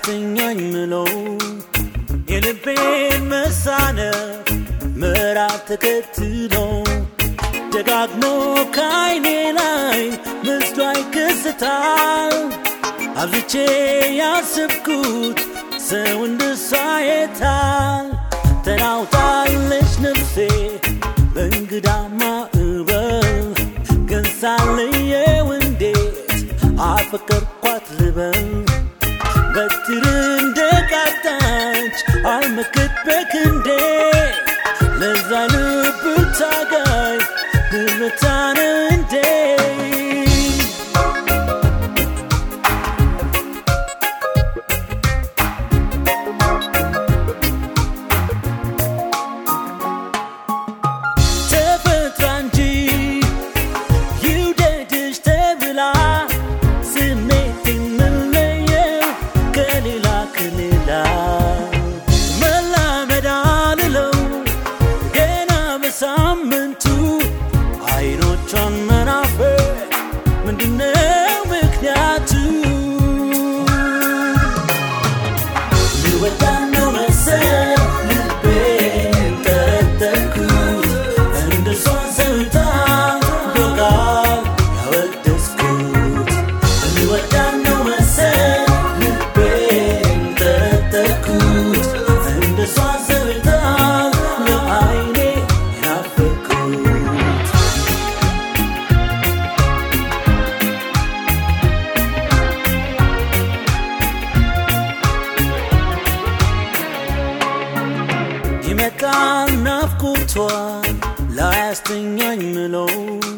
ላያስተኛኝ ምለው የልቤን መሳነፍ ምዕራፍ ተከትሎ ደጋግሞ ከዓይኔ ላይ ምስሏ ይከስታል። አብዝቼ ያስብኩት ሰው እንደሷ የታል ተናውጣለች ነፍሴ በእንግዳ ማዕበል ግን ሳለየው እንዴት አፈቀርኳት ልበል በትር እንደቃጣች አልመክት በክንዴ ለዛ ልብ ታጋይ ድረታን እንዴ ተፈጥራ እንጂ ይውደድሽ ተብላ ስሜት የምለየው ከሌላ ከሌላ መላመድ አልለው ገና በሳምንቱ አይኖቿን መናፈቅ ምንድነው ምክንያቱ? ልወዳት ነው መሰል ልቤን ጠረጠርኩት እንደሷ ሰውታ ዶቃል ያወደስኩት ልወዳት ነው መሰል ልቤን ጠረጠርኩት እንደሷ ሰውታ ለአይኔ ናፈኩት ይመጣል ናፍቆቷ ላያስተኛኝ ምለው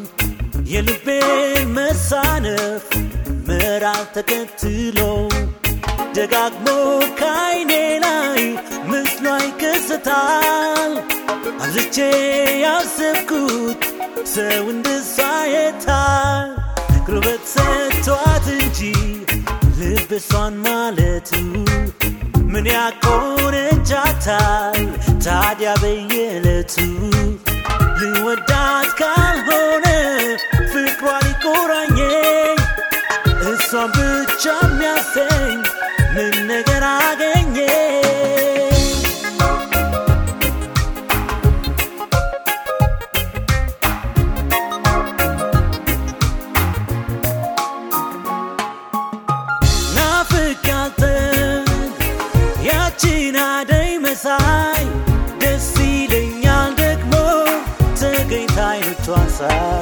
የልቤን መሳነፍ ምዕራፍ ተከትሎ ደጋግሞ ከዓይኔ ላይ ምስሏ ይከስታል። አብዝቼ ያሰብኩት ሰው እንደሷ የታል ጉልበት ሰጥቷት እንጂ ልብ እሷን ማለቱ ምን ያቆነጃታል ታዲያ በየዕለቱ ልወዳት ካልሆነ ፍቅሯ ሊቆራኘኝ እሷን ብቻ የሚያሰኝ ምን ነገር አገኘ ናፍቃትን ያቺን አደይ መሳይ ደስ ይለኛል ደግሞ ተገኝታ አይኖቿን ሳይ